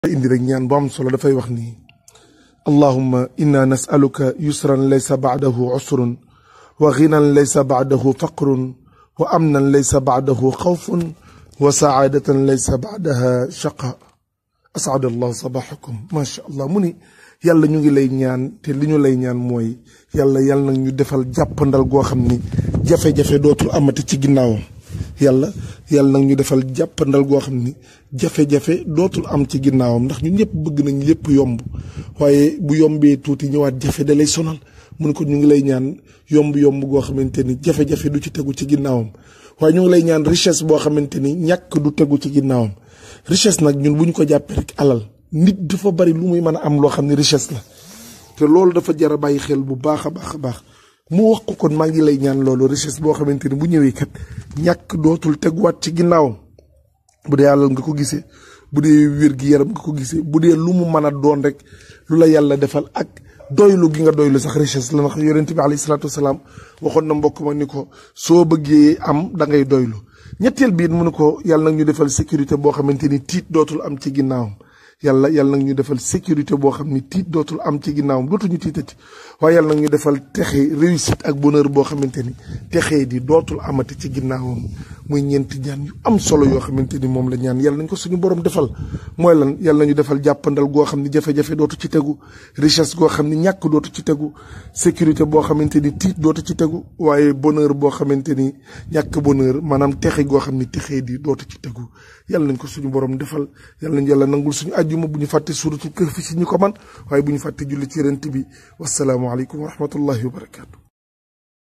indi rek ñaan bu am solo dafay wax ni allahumma inna nasaluka yusran laysa baadahu usrun wa ginan laysa baadahu faqrun wa amnan laysa baadahu xawfun wa saadatan laysa baadaha shaqa asada allahu sabaxakum macha allah mu ni yàlla ñu ngi lay ñaan te li ñu lay ñaan mooy yàlla yàlla nag ñu defal jàppandal goo xam ni jafe-jafe dootul amati ci ginnaawam yàlla yàlla nag ñu defal jàppandal goo xam ni jafe-jafe dootul am ci ginnaawam ndax ñun ñëpp bëgg nañ lépp yomb waaye bu yombee tuuti ñëwaat jafe da lay sonal mu ne ko ñu ngi lay ñaan yomb-yomb goo xamante ni jafe-jafe du ci tegu ci ginnaawam waaye ñu ngi lay ñaan richesse boo xamante ni ñàkk du tegu ci ginnaawam richesse nag ñun bu ñu ko jàppee rek alal nit dafa bari lu muy mën a am loo xam ne richesse la te loolu dafa jar a bàyyi xel bu baax a baax a baax mu wax ko kon maa ngi lay ñaan loolu richesse boo xamante ni bu ñëwee kat ñàkk dootul teguwaat ci ginnaawam bu dee alal nga ko gisee bu dee wér gi yaram nga ko gisee bu dee lu mu mën a doon rek lu la yàlla defal ak doylu gi nga doylu sax richesse la ndax yonent bi alayhi salaatu wasalaam waxoon na mbokk ma ni ko soo bëggee am da ngay doylu ñetteel biit mu ne ko yàlla nag ñu defal sécurité boo xamante ni tiit dootul am ci ginnaawam yàlla yàlla nag ñu defal sécurité boo xam ni tiit dootul am ci ginnaawam dootuñu tiitati waaye yàlla nag ñu defal texe réussite ak bonheur boo xamante ni texe di dootul amati ci ginnaawam muy ñeenti ñaan yu am solo yoo xamante ni moom la ñaan yàlla nañ ko suñu borom defal mooy lan yàlla nañu defal jàppandal goo xam ni jafe-jafe dootu ci tegu richesse goo xam ni ñàkk dootu ci tegu sécurité boo xamante ni tiit dootu ci tegu waaye bonheur boo xamante ni ñàkk bonheur maanaam texe goo xam ni texe di dootu ci tegu yàlla nañ ko suñu borom defal yàlla nañ yàlla nangul suñu àjjuma bu ñu fàtte suuratu Kahf si ñu ko man waaye bu ñu fàtte julli ci rent bi wasalaamu aleykum wa rahmatullahi wa barakaatu